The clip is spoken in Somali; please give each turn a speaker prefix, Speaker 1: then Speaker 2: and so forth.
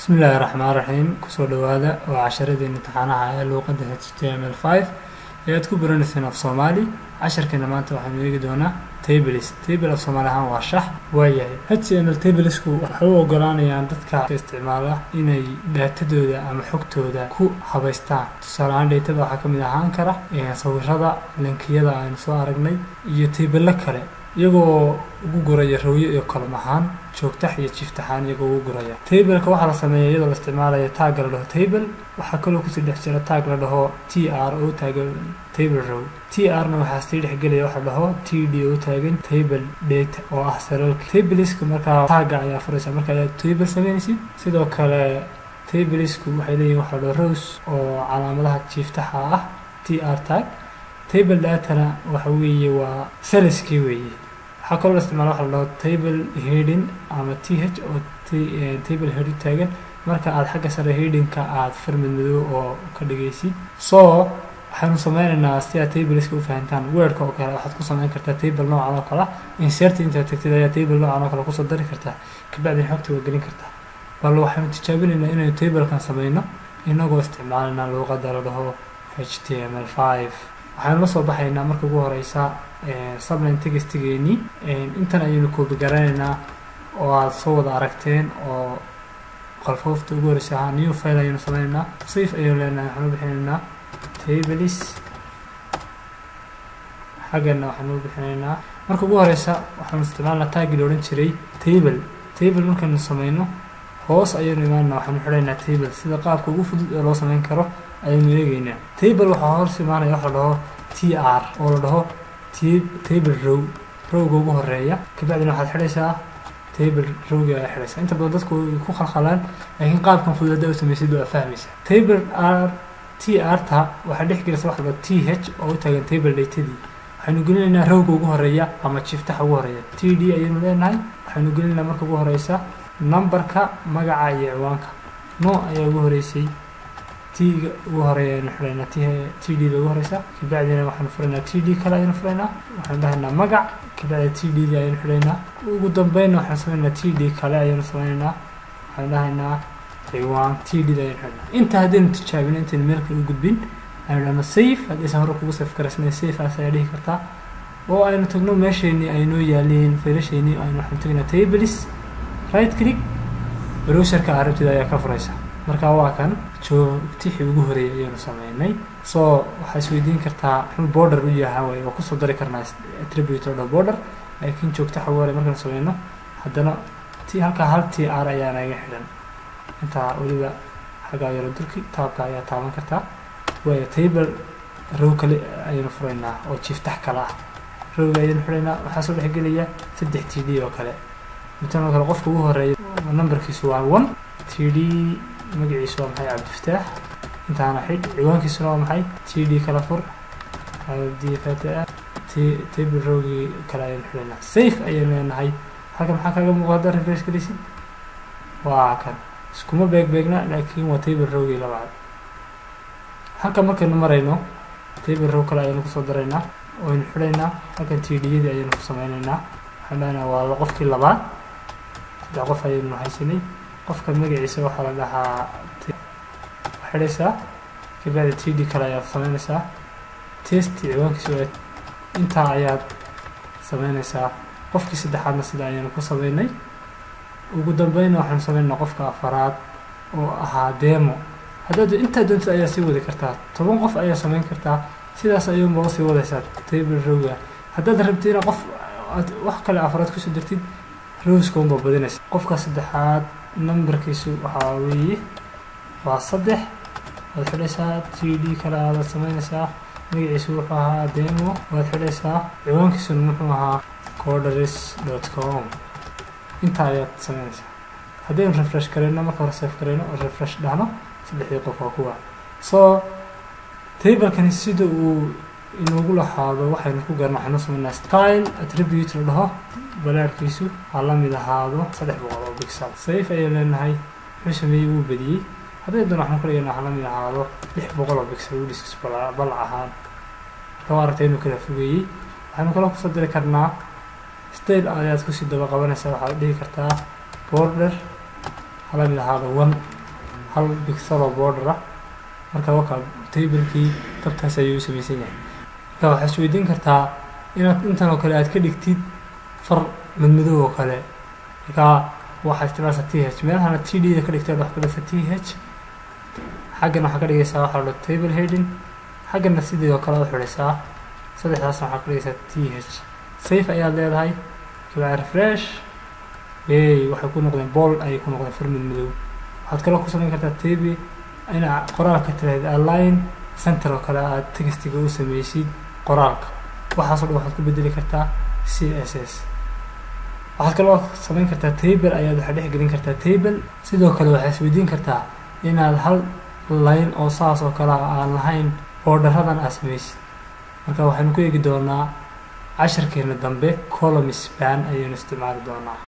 Speaker 1: bismi illaahi raxmaan raxiim kusoo dhowaada waa casharadii imtixaanaha ee luuqadda h t m l five ee aad ku baranayseen af soomaali casharkeena maanta waxaynu eegi doonaa tables table af soomaali ahaan waa shax waayahay h t m l tablesku waxay u ogolaanayaan dadka isticmaala inay daatadooda ama xogtooda ku habaystaan tusaale ahaan dheytada waxaa ka mid ahaan kara sawirada linkiyada aynu soo aragnay iyo taybelo kale iyagoo ugu guraya rawyo iyo kolom ahaan joogtax iyo jiftaxaan iyagoo ugu guraya tableka waxaa la sameeya iyadoo la isticmaalayo taagga la dhaho table waxaa kaloo kusii dhex jira taag la dhaho t r oo taagan table row t r na waxaa sii dhexgelaya waxa la dhaho t d oo taagan table data oo ah salalka tableska markaa taagga ayaa furaysa marka ayaa table sameynaysid sidoo kale tablesku waxay leeyihin waxa la dhaho rows oo calaamadaha jiftaxa ah t r tag table datana waxa weeye waa saliskii weeye waxaa kaloo la isticmaala waxa la dhaho table heading ama t h oo table head u taagan marka aad xagga sare headingka aad farmid madow oo ka dhigaysid so waxaynu sameynaynaa si aad tableska u fahantaan weerka oo kale waxaad ku sameyn kartaa table noocan oo kale insert intaad tagtid ayaa table noocan oo kale kusoo dari kartaa kabacdin xogta waa gelin kartaa bal waxaynu tijaabinaynaa inaynu tablekan sameyno inagoo isticmaalina luuqadda la dhaho h t m l five waxaanu la soo baxaynaa marka ugu horeysa subline textigeenii intan ayaynu koobi garanaynaa oo aada soo wada aragteen oo qalfoofta ugu horeysa ahaa new file ayaynu sameynaynaa safe ayaynu leenahay waxaanu bixinaynaa tables xaggana waxaanu bixinaynaa marka ugu horeysa waxaanu isticmaalnaa taagii la odhan jiray table table markaynu sameyno hoos ayaynu imaanaa waxaanu xidhaynaa table sida qaabka ugu fudud ee loo sameyn karo ayaynu eegeynaa table waxaa hoos imaanaya waxa la dhaho t r oo la dhaho table row rowga ugu horeeya kabacdina waxaad xidhaysaa table rowga ayaa xidhaysaa inta badan dadku way ku khalkhalaan laakiin qaabkan fudud haddaa u samaysid waa fahmaysaa table r t r ta waxaa dhex gelisa waxa la dhaho t h oo u taagan table daytadii waxaynu gelinaynaa rowga ugu horeeya ama jiftaxa ugu horeeya t d ayaynu leenahay waxaynu gelinaynaa marka ugu horeysa numberka magaca iyo ciwaanka no ayaa ugu horeysay t-ga ugu horeeya aynu xidhaynaa t d da ugu horeysa kabacdina waxaanu furaynaa t d kale ayaynu furaynaa waxaanu dhahaynaa magac kabacdi t d da ayaynu xidhaynaa ugu dambeynna waxaanu samaynaynaa t d kale ayaynu sameynaynaa waxaanu dhahaynaa ciwaan t d da ayaynu xidhaynaa inta haddaynu tijaabino intaynu meel kale u gudbin aynu dhahno safe haddaysan hore kugu safe garaysnay safe aas ayaa dhihi kartaa oo aynu tagno meesheenii aynoo yaaliin faylasheenii aynu waxaanu tagnaa tables right click browserka arabtida ayaa ka furaysa marka waa kan joogtixii ugu horeeyay ayaynu sameynay so waxaa isweydiin kartaa muxuu border u yahaa way oo kusoo dari karnaa attribute oo border laakiin joogtaxa ugu horey markaynu sameyno haddana t halkaa hal t r ayaa naga xidhan intaa weliba xaggaa yaro durki taabka ayaa taaban kartaa waayo table row kale ayaynu furaynaa oo jiftax kale ah rowga ayaynu xidhaynaa waxaa soo dhexgelaya saddex t d oo kale mitan oo kale qofka ugu horeeya numberkiisu waa one t d magaciisu waa maxay cabdifataax intaana xidh ciwaankiisuna waa maxay t d kala fur abdifata t table rowgii kale ayaynu xidhaynaa safe ayaynu leenahay halka maxaa kaga muuqda hadda refresh galaysid waa kan iskuma beeg beegna laakiin waa table rowgii labaad halka markaynu marayno table row kale ayaynu kusoo daraynaa waynu xidhaynaa halkan t d yadii ayaynu ku sameynaynaa waxaan dhahaynaa waa qofkii labaad saddex qof ayaynu haysanay qofka magaciisa waxaa la dhahaa xidhaysaa kabacdi t d kale ayaad sameynaysaa test ciwaankiisa waa intaa ayaad sameynaysaa qofkii saddexaadna sida ayaynu ku sameynay ugu dambeynna waxaanu sameynaa qofka afaraad oo ahaa demo haddaad intaa doontid ayaa sii wadi kartaa toban qof ayaa sameyn kartaa sidaas ayuunba usii wadaysaa table rowga haddaad rabtid ina qof aad wax kale afraad kusoo dirtid rowska unba badinaysa qofka saddexaad numberkiisu waxaa weeye waa saddex waad xidhaysaa t d kale aadaad sameynaysaa magaciisu wuxuu ahaa demo waad xidhaysaa ciwaankiisuna muxuu ahaa corderis dot com intaa ayaad sameynaysaa haddaynu refresh garayno marka hore safe garayno oo refresh dhahno saddexdii qof waa kuwa so tablekani sida uu inoogu lahaado waxaynu ku garna waxaynu sameynaa style attribute la dhaho balaarhkiisu ha la mid ahaado saddex boqol oo bixel safe ayay leenahay wuxuu sameeyey wuu badiyey hadday doon waxaanu ka dhigaynaa ha la mid ahaado lix boqol oo bixel udhiskis balac ahaan marka aragtay inuu kala fogeeyey waxaynu kaloo kusoo diri karnaa style ayaad kusii daba qabanaysaa waxaad dhihi kartaa border hala mid ahaado one hal bixel oo border ah marka waka tablekii tabtaas ayuu u samaysan yahay marka waxaad isweydiin kartaa inaad intan oo kale aad ka dhigtid far madmadow oo kale marka waxaad isticmaalaysaa t h meelahana t d da ka dhigteed waxaad ka dhigtaa t h xaggan waxaa ka dhigaysaa waxaa la table heading xaggana sidii oo kale u xidhaysaa saddexdaasna waxaa ka dhigaysaa t h safe ayaad leedahay kibaa refresh yey waxay ku noqdeen bold ayay ku noqdeen far madmadow waxaad kaloo ku samayn kartaa table ina qoraalka tiraahd align center oo kale aad textiga u sameysid qoraalka waxaasoo dhan waxaad ku bedeli kartaa c s s waxaad kaloo samayn kartaa table ayaad waxaa dhex gelin kartaa table sidoo kale waxaad isweydiin kartaa inaad hal line oo saas oo kale aan lahayn boodharadan aad sameysid marka waxaynu ku eegi doonaa casharkeena dambe column span ayaynu isticmaali doonaa